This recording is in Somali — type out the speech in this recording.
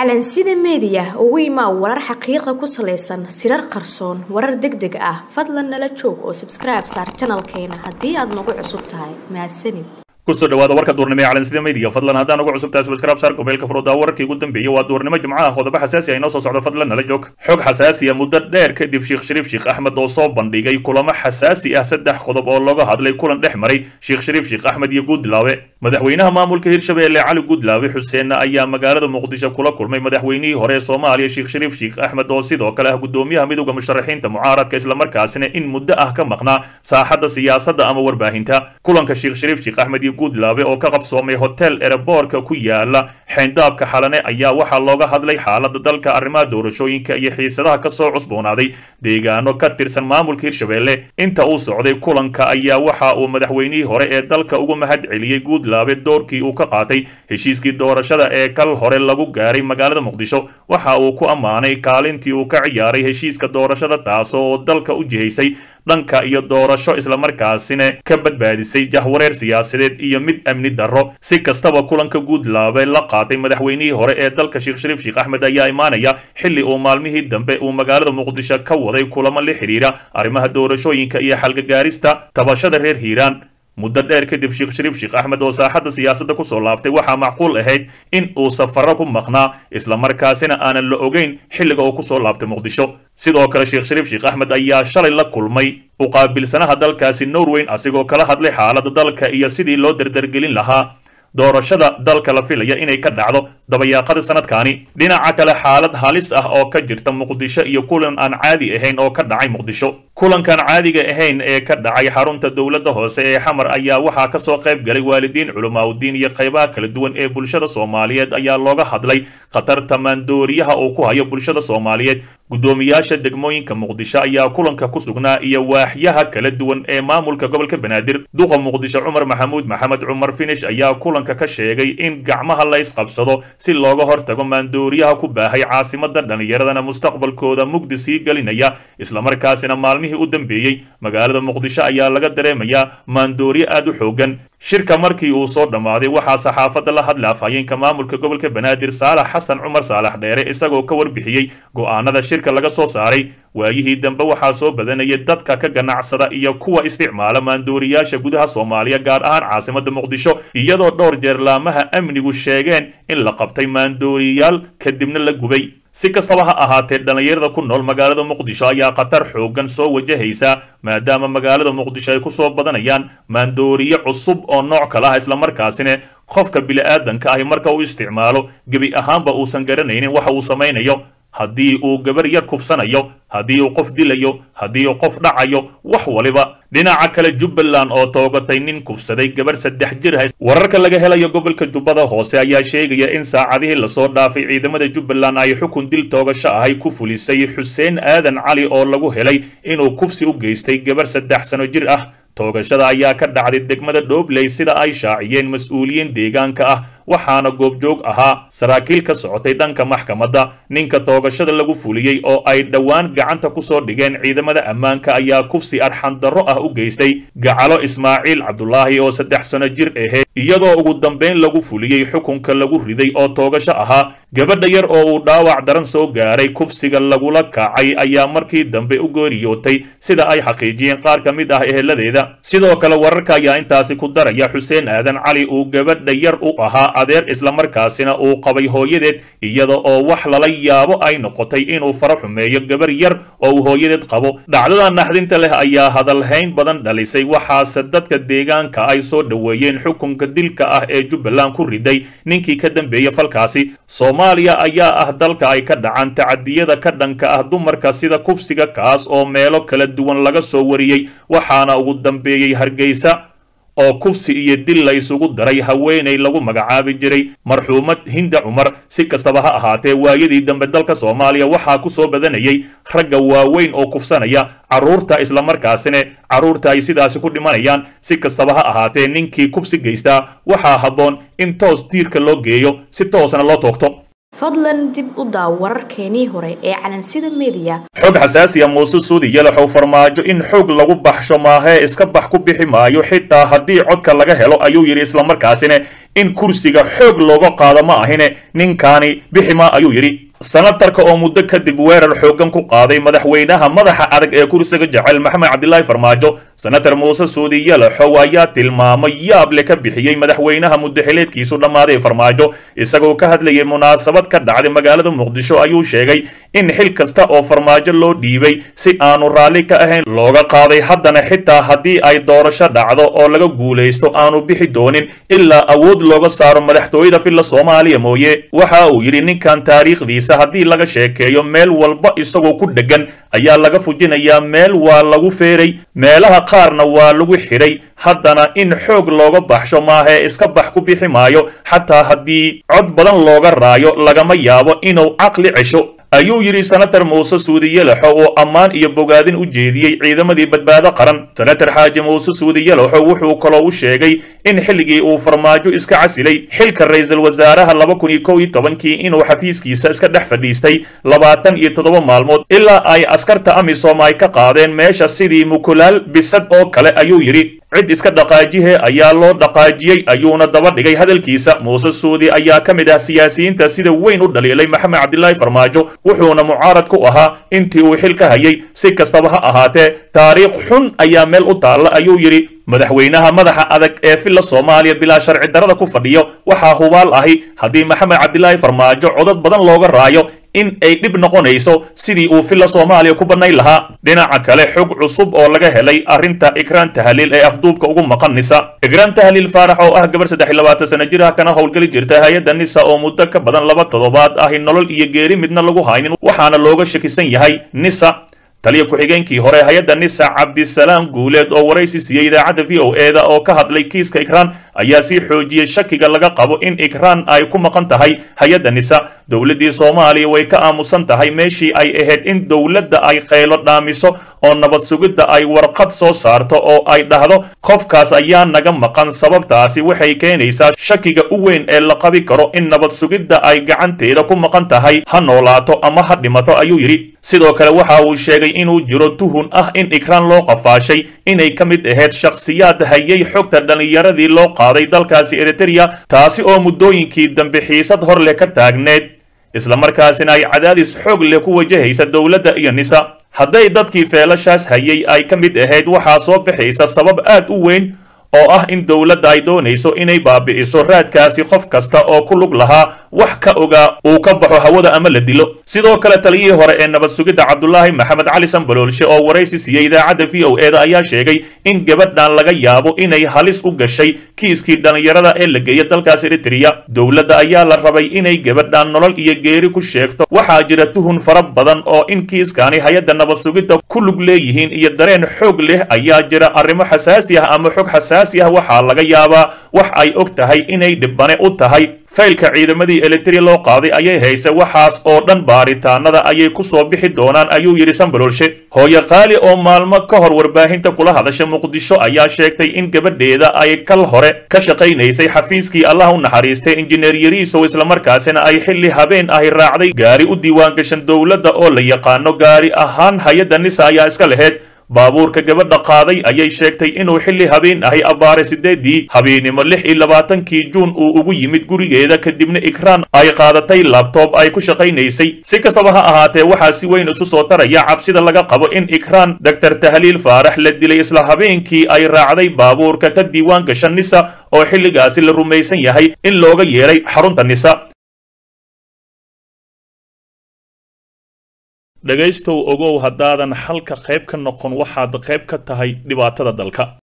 calansida meediya ugu imaa warar xaqiiqa ku salaysan sirar qarsoon warar deg deg ah fadlan nala joog oo sabskribe saar janalkeena haddii aad nagu cusub tahay mahadsanid kusoo dhawaada warka duurnimo ee calansida media fadlan haddaan ugu cusubtahay subscribe saar gobeelka furudaa wararkii ugu dambeeyey waa duurnimo jimcaha qodobo xasaasi ah inoo soo socdo fadlan nala joog xog xasaasiya muddo dheer kadib sheekh shariif sheekh axmed oo soo bandhigay kulamo xasaasi ah saddex qodob oo looga hadlay kulan dhex maray sheekh shariif sheekh axmed iyo guudlaawe madaxweynaha maamulka hirshabeelle cali guudlaawe xuseenna ayaa magaalada muqdisho kula kulmay madaxweynihii hore ee soomaaliya sheekh shariif sheekh axmed oo sidoo kale ah gudoomiyaha midowda musharaxiinta mucaaradka islamarkaasina in muddo ah ka maqnaa saaxadda siyaasadda ama warbaahinta kulanka sheekh shariif sheekh axmed iyo guudlaawe oo ka qabsoomay hotel ereboorka ku yaala xeyndaabka xalane ayaa waxaa looga hadlay xaalada dalka arrimaha doorashooyinka iyo xiisadaha kasoo cusboonaaday deegaano ka tirsan maamulka hirshabeelle inta uu socday kulanka ayaa waxa uu madaxweynihii hore ee dalka ugu mahad celiyey guudlaabe doorkii uu ka qaatay heshiiskii doorashada ee kal hore lagu gaaray magaalada muqdisho waxa uu ku ammaanay kaalintii uu ka ciyaaray heshiiska doorashada taasoo dalka u jihaysay dhanka iyo doorasho islamarkaasina ka badbaadisay jahwareer siyaasadeed iyo mid amni darro si kastaba kulanka guudlaabe la qaatay madaxweynihii hore ee dalka sheekh shariif sheekh axmed ayaa imaanaya xilli uu maalmihii dambe uu magaalada muqdisho ka waday kulamo la xidhiira arrimaha doorashooyinka iyo xalgagaarista tabashada reer hiiraan muddo dheer kadib sheekh shariif sheekh axmed oo saaxadda siyaasadda kusoo laaftay waxaa macquul ahayd in uu safarro ku maqnaa islamarkaasina aanan la ogeyn xilliga uu kusoo laabtay muqdisho sidoo kale sheekh shariif sheekh axmed ayaa shalay la kulmay uqaabilsanaha dalkaasi norweyn asigoo kala hadlay xaaladda dalka iyo sidii loo dardargelin lahaa doorashada dalka la filaya inay ka dhacdo dabayaaqada sanadkaani dhinaca kale xaalad halis ah oo ka jirta muqdisho iyo kulan aan caadi ahayn oo ka dhacay muqdisho kulankan caadiga ahayn ee ka dhacay xarunta dowladda hoose ee xamar ayaa waxaa kasoo qayb galay waalidiin culimaauddiin iyo qaybaha kala duwan ee bulshada soomaaliyeed ayaa looga hadlay khatarta maandooriyaha uu ku hayo bulshada soomaaliyeed guddoomiyaasha degmooyinka muqdisho ayaa kulanka ku sugnaa iyo waaxyaha kala duwan ee maamulka gobolka banaadir duqa muqdisho cumar maxamuud maxamed cumar finish ayaa kulanka ka sheegay in gacmaha la ysqabsado si looga hortago maandooriyaha ku baahay caasimada dhallinyaradana mustaqbalkooda mugdi sii gelinaya islamarkaasina maalmihii u dambeeyey magaalada muqdisho ayaa laga dareemayaa maandooriye aad u xoogan shirka markii uu soo dhammaaday waxaa saxaafadda la hadla afhayeenka maamulka gobolka banaadir saalax xasan cumar saalax dheere isagoo ka warbixiyey go'aanada shirka laga soo saaray waayihii dambe waxaa soo badanayay dadka ka ganacsada iyo kuwa isticmaala maandooriyaasha gudaha soomaaliya gaar ahaan caasimada muqdisho iyadoo dhowr jeer laamaha amnigu sheegeen in la qabtay maandooriyaal kadibna la gubay si kastaba ha ahaatee dhallinyarada ku nool magaalada muqdisho ayaa khatar xoogan soo wajahaysa maadaama magaalada muqdisho ay ku soo badanayaan maandooriye cusub oo nooc kale ah islamarkaasina qofka bili-aadanka ahi marka uu isticmaalo gebi ahaanba uusan garanaynin waxa uu samaynayo haddii uu gabar yar kufsanayo haddii uu qof dilayo haddii uu qof dhacayo wax waliba dhinaca kale jubbaland oo toogatay nin kufsaday gabar saddex jir hays wararka laga helayo gobolka jubbada hoose ayaa sheegaya in saacadihii lasoo dhaafay ciidamada jubbaland ay xukun dil toogasho ahay ku fulisay xuseen aadan cali oo lagu helay inuu kufsi u geystay gabar saddex sano jir ah toogashada ayaa ka dhacday degmada dhoobley sida ay shaaciyeen mas-uuliyiin deegaanka ah waxaana goobjoog ahaa saraakiil ka socotay dhanka maxkamadda ninka toogashada lagu fuliyey oo ay dhowaan gacanta ku soo dhigeen ciidamada ammaanka ayaa kufsi arxandarro ah u geystay gacalo ismaaciil cabdulaahi oo saddex sano jir aheyd iyadoo ugu dambayn lagu fuliyey xukunka lagu riday oo toogasho ahaa gabadha yar oo uu dhaawac daran soo gaaray kufsiga lagula kacay ayaa markii dambe u geeriyootay sida ay xaqiijiyeen qaar ka mid ah eheladeeda sidoo kale wararka ayaa intaasi ku daraya xuseen aadan cali uu gabadha yar u ahaa adeer islamarkaasina uu qabay hooyadeed iyada oo wax lala yaabo ay noqotay inuu faro xumeeyo gabar yar oo uu hooyadeed qabo dhacdada naxdinta leh ayaa hadalhayn badan dhalisay waxaase dadka deegaanka ay soo dhoweeyeen xukunka dilka ah ee jubbaland ku riday ninkii ka dambeeya falkaasi soomaaliya ayaa ah dalka ay ka dhacaan tacadiyada ka dhanka ah dumarka sida kufsiga kaas oo meelo kala duwan laga soo wariyey waxaana ugu dambeeyey hargeysa oo kufsi iyo dil la isugu daray haweenay lagu magacaabi jiray marxuumad hinda cumar si kastaba ha ahaatee waayadii dambe dalka soomaaliya waxaa ku soo badanayay ragga waaweyn oo kufsanaya carruurta islamarkaasina carruurta ay sidaasi ku dhimanayaan si kastaba ha ahaatee ninkii kufsi geystaa waxaa habboon in toos diirka loo geeyo si toosna loo toogto fadlan dib u daaw wararkeenii hore ee calansida mediya xog xasaasiya muuse suudi yalaxow farmaajo in xoog lagu baxsho maahee iska bax ku bixi maayo xitaa haddii codka laga helo ayuu yidhi islamarkaasina in kursiga xoog looga qaado ma ahine ninkaani bixi ma ayuu yidhi sanatarka oo muddo kadib weerar xooggan ku qaaday madaxweynaha madaxa adag ee kursiga jecel maxamed cabdilaahi farmaajo senatar muuse suudi yalaxow ayaa tilmaamay yaab le ka bixiyey madaxweynaha muddaxileedkiisu dhammaaday farmaajo isagoo ka hadlayay munaasabad ka dhacday magaalada muqdisho ayuu sheegay in xil kasta oo farmaajo loo dhiibay si aanu raalli ka ahayn looga qaaday haddana xitaa haddii ay doorasho dhacdo oo laga guulaysto aanu bixi doonin ilaa awood looga saaro madaxtooyada filla soomaaliya mooye waxa uu yidhi ninkan taariikhdiisa haddii laga sheekeeyo meel walba isagoo ku dheggan ayaa laga fujinayaa meel waa lagu feeray meelaha qaarna waa lagu xidhay haddana in xoog looga baxsho maahee iska bax ku bixi maayo xataa haddii cod badan looga raayo lagama yaabo inuu caqli cesho ayuu yidhi senatar muuse suudi yalaxo oo ammaan iyo bogaadin u jeediyey ciidamadii badbaado qaran senatar xaaji muuse suudi yalaxo wuxuu kaloo u sheegay in xilligii uu farmaajo iska casilay xilka ra-iisul wasaaraha laba kun iyo kow iyo tobankii inuu xafiiskiisa iska dhex fadhiistay labaatan iyo toddoba maalmood ilaa ay askarta amisom ay ka qaadeen meesha sidii mukulaal bisad oo kale ayuu yidhi cid iska dhaqaajihe ayaa loo dhaqaajiyey ayuuna daba dhigay hadalkiisa muuse suudi ayaa ka mid ah siyaasiyiinta sida weyn u dhaliilay maxamed cabdilaahi farmaajo wuxuuna mucaarad ku ahaa intii uu xil ka hayay si kastaba ha ahaatee taariikh xun ayaa meel u taalla ayuu yidhi madaxweynaha madaxa adag ee filla soomaaliya bilaa sharci darrada ku fadhiyo waxaa hubaal ahi haddii maxamed cabdilaahi farmaajo codad badan looga raayo in ay dhib noqonayso sidii uu filla soomaaliya ku bannayn lahaa dhinaca kale xog cusub oo laga helay arrinta ikraan tahliil ee afduubka ugu maqan nisa ikraan tahliil faarax oo ah gabar saddex iyo labaatan sana jir ah kana howlgeli jirta hay-adda nisa oo muddo ka badan laba toddobaad ahi nolol iyo geeri midna lagu haynin waxaana looga shakisan yahay nisa taliya ku-xigeenkii hore hay-adda nisa cabdisalaam guuleed oo waraysi siiyey idaacadda v o eda oo ka hadlay kiiska ikraan ayaa sii xoojiyey shakiga laga qabo in ikraan ay ku maqan tahay hay-adda nisa dowladdii soomaaliya way ka aamusan tahay meeshii ay ahayd in dowladda ay qaylo dhaamiso oo nabad sugidda ay warqad soo saarto oo ay dhahdo qofkaas ayaa naga maqan sababtaasi waxay keenaysaa shakiga u weyn ee la qabi karo in nabad sugidda ay gacanteeda ku maqan tahay ha noolaato ama ha dhimato ayuu yidhi sidoo kale waxa uu sheegay inuu jiro tuhun ah in ikraan loo qafaashay inay ka mid ahayd shakhsiyaad hayay xogta dhallinyaradii loo qaaday dalkaasi eritereya taasi oo muddooyinkii dambe xiisad hor leh ka taagneed islamarkaasina ay cadaadis xoog leh ku wajahaysa dowladda iyo nisa hadday dadkii feelashaas hayay ay ka mid ahayd waxaa soo baxaysa sabab aad u weyn oo ah in dowladda ay doonayso inay baabi'iso raadkaasi qof kasta oo ku lug lahaa wax ka ogaa uu ka baxo hawada ama la dilo sidoo kale taliyihii hore ee nabad sugidda cabdulaahi maxamed cali sanbaloolshe oo waraysi siiyey idaacadda v o eda ayaa sheegay in gabadhan laga yaabo inay halis u gashay kiiskii dhallinyarada ee la geeya dalkaas eritereya dowladda ayaa la rabay inay gabadhan nolol iyo geeri ku sheegto waxaa jira tuhun fara badan oo in kiiskani hay-adda nabad sugidda ku lug leeyihiin iyo dareen xoog leh ayaa jira arrimo xasaasi ah ama xog xasaasi ah waxaa laga yaabaa wax ay og tahay inay dhibane u tahay faylka ciidamadii eliteria loo qaaday ayay hayse waxaas oo dhan baaritaanada ayay ku soo bixi doonaan ayuu yidhi sanbaloolshe hooye qaali oo maalmo ka hor warbaahinta kula hadasha muqdisho ayaa sheegtay in gabadheeda ay kal hore ka shaqaynaysay xafiiskii allah u naxariistay injineer yariisow islamarkaasina ay xilli habeen ahi raacday gaari u diiwaangashan dowladda oo la yaqaano gaari ahaan hay-adda nisa ayaa iska laheyd baabuurka gabadha qaaday ayay sheegtay inuu xilli habeen ahay abbaare sideedii habeennimo lix iyo labaatankii juun uu ugu yimid gurigeeda kadibna ikraan ay qaadatay labtoob ay ku shaqaynaysay si kastaba ha ahaatee waxaa si weyn isu soo taraya cabsida laga qabo in ikraan doctor tahliil faarax la dilay isla habeenkii ay raacday baabuurka ka diiwaan gasha nisa oo xilligaasi la rumaysan yahay in looga yeedhay xarunta nisa dhegaystow ogow haddaadan xalka qayb ka noqon waxaad qayb ka tahay dhibaatada dalka